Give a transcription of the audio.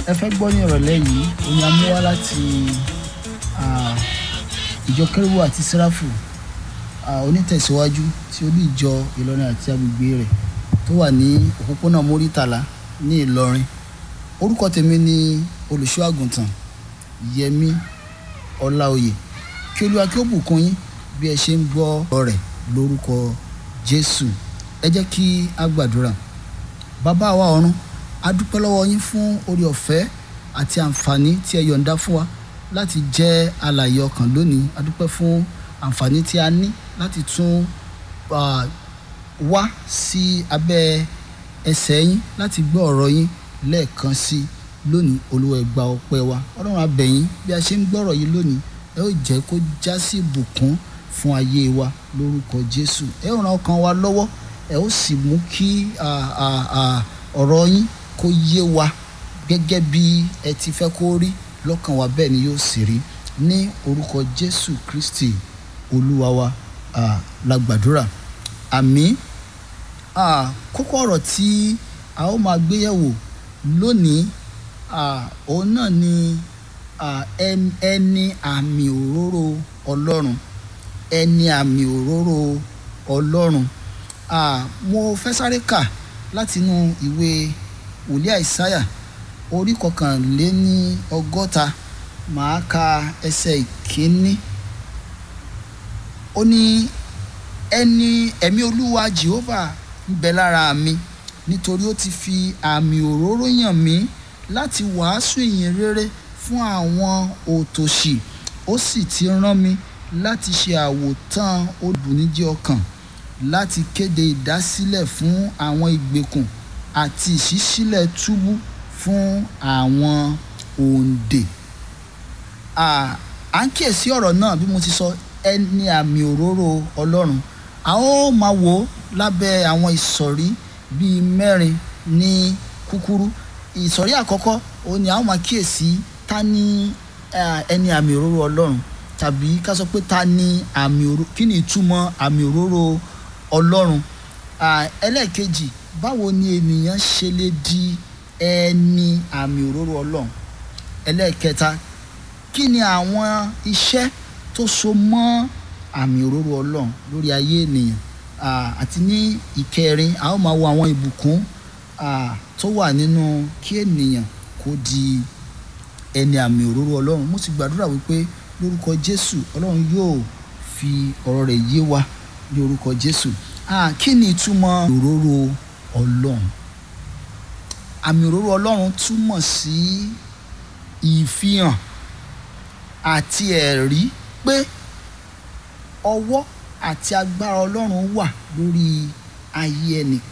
ẹ fẹ́ gbọ́ ní ìrọ̀lẹ́ yìí oyin amúwá láti ìjọ kérúbù àti sẹ́ráfù onítẹ̀síwájú tí olú ìjọ ìlọrin àti agbègbè rẹ̀ tó wà ní òpópónà mórítàlá ní ìlọrin orúkọ tèmi ni olùṣọ́ àgùntàn yẹmí ọláoyè kí olúwa kí ó bùkún yín bí ẹ ṣe ń gbọ́ ọ̀rọ̀ rẹ̀ lórúkọ jésù ẹ jẹ́ kí a gbàdúrà bàbá wa ọ̀run a dúpẹ́ lọ́wọ́ yín fún orí ọ̀fẹ́ àti àǹfààní tí ẹ yọ̀ǹda fún wa láti jẹ́ alààyè ọkàn lónìí a dúpẹ́ fún àǹfààní tí a ní láti tún wá sí abẹ́ ẹsẹ̀ yín láti gbọ́ ọ̀rọ̀ yín lẹ́ẹ̀kan sí lónìí olúwa ẹ gba ọpẹ́ wa ọlọ́run a bẹ̀ yín bí a ṣe ń gbọ́rọ̀ yìí lónìí ẹ ó jẹ́ kó já sí ìbùkún fún ayé wa lórúkọ jésù ẹ ó ran ọkàn wa lọ́wọ́ ẹ ó sì mú kí ọ̀rọ̀ yín kó yé wa gẹ́gẹ́ bí ẹ ti fẹ́ kó rí lọ́kàn wa bẹ́ẹ̀ ni yóò sì rí ní orúkọ jésù kristi olúwa wa la gbàdúrà àmín kókó ọ̀rọ̀ tí a ó máa gbéyẹ̀wò lónìí òun náà ni ẹni àmì òróró ọlọ́run ẹni àmì òróró ọlọ́run mo fẹ́ sáré kà látinú ìwé wòlíì àìsáyà orí kọkànléní ọgọ́ta màá ka ẹsẹ̀ ìkíní ó ní ẹni ẹ̀mí olúwa jehovah ń bẹ lára mi nítorí ó ti fi àmì òróró yàn mí láti wàásù ìyìn rere fún àwọn òtòṣì ó sì ti rán mi láti ṣe àwòtán olùbùníjẹ́ ọkàn láti kéde ìdásílẹ̀ fún àwọn ìgbèkùn àti ìṣísílẹ̀ túbú fún àwọn òǹdè. à ń kíyèsí ọ̀rọ̀ náà bí mo ti sọ ẹni àmì òróró ọlọ́run a ó máa wò ó lábẹ́ àwọn ìsọ̀rí bíi mẹ́rin ní kúkúrú ìsọ̀rí àkọ́kọ́ òun ni a ó máa kíyèsí ta ni ẹni àmì òróró ọlọ́run tàbí ká sọ pé ta ni àmì òróró kí ni ìtumọ̀ àmì òróró ọlọ́run ẹlẹ́ẹ̀kejì báwo ni ènìyàn ṣe lè di ẹni àmì òróró ọlọ́run ẹlẹ́ẹ̀kẹta kí ni àwọn iṣẹ́ tó so mọ́ àmì òróró ọlọ́run lórí ayé ènìyàn àti ní ìkẹrin a ó máa wo àwọn ìbùkún tó wà nínú kí ènìyàn kó di ẹni àmì òróró ọlọ́run mo sì gbàdúrà wípé lórúkọ jésù ọlọ́run yóò fi ọ̀rọ̀ rẹ̀ yé wa ní orúkọ jésù kí ni ìtumọ̀ òróró ọlọ́run àmì òróró ọlọ́run túmọ̀ sí ìfihàn àti ẹ̀rí pé ọwọ́ àti agbára ọlọ́run wà lórí ayé ẹnìkan